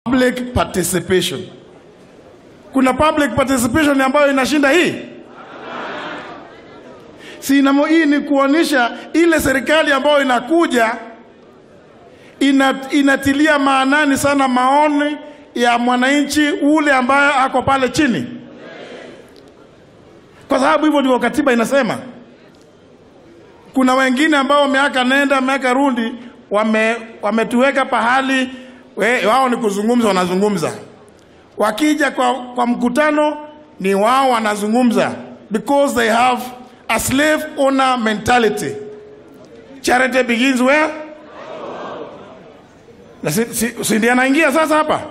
public participation. Kuna public participation ambayo inashinda hii? Si inamo, hii ni kuonyesha ile serikali ambayo inakuja ina, inatilia maanani sana maoni ya mwananchi ule ambaye ako pale chini, kwa sababu hivyo ndivyo katiba inasema. Kuna wengine ambao miaka nenda miaka rudi wame, wametuweka pahali we, wao ni kuzungumza, wanazungumza. Wakija kwa, kwa mkutano ni wao wanazungumza, because they have a slave owner mentality. Charity begins where? Na si, si, si ndiye anaingia sasa hapa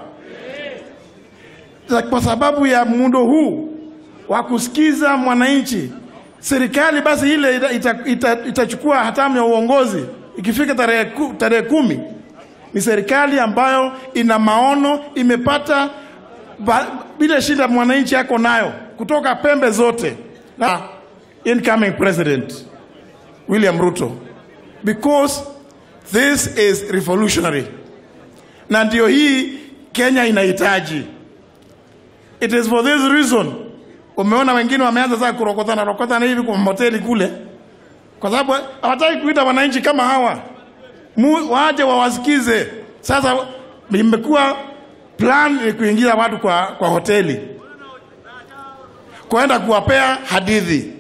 Sa- kwa sababu ya muundo huu wa kusikiza mwananchi, serikali basi ile ita- ita- ita- itachukua hatamu ya uongozi ikifika tarehe ku- tarehe kumi. Ni serikali ambayo ina maono, imepata ba- bila shida mwananchi ako nayo kutoka pembe zote, na incoming president William Ruto, because this is revolutionary, na ndio hii Kenya inahitaji. It is for this reason umeona wengine wameanza sasa kurokotana rokotana hivi kwa hoteli kule, kwa sababu hawataki kuita wananchi kama hawa Mu, waje wawasikize. Sasa imekuwa plan ni kuingiza watu kwa, kwa hoteli kwenda kuwapea hadithi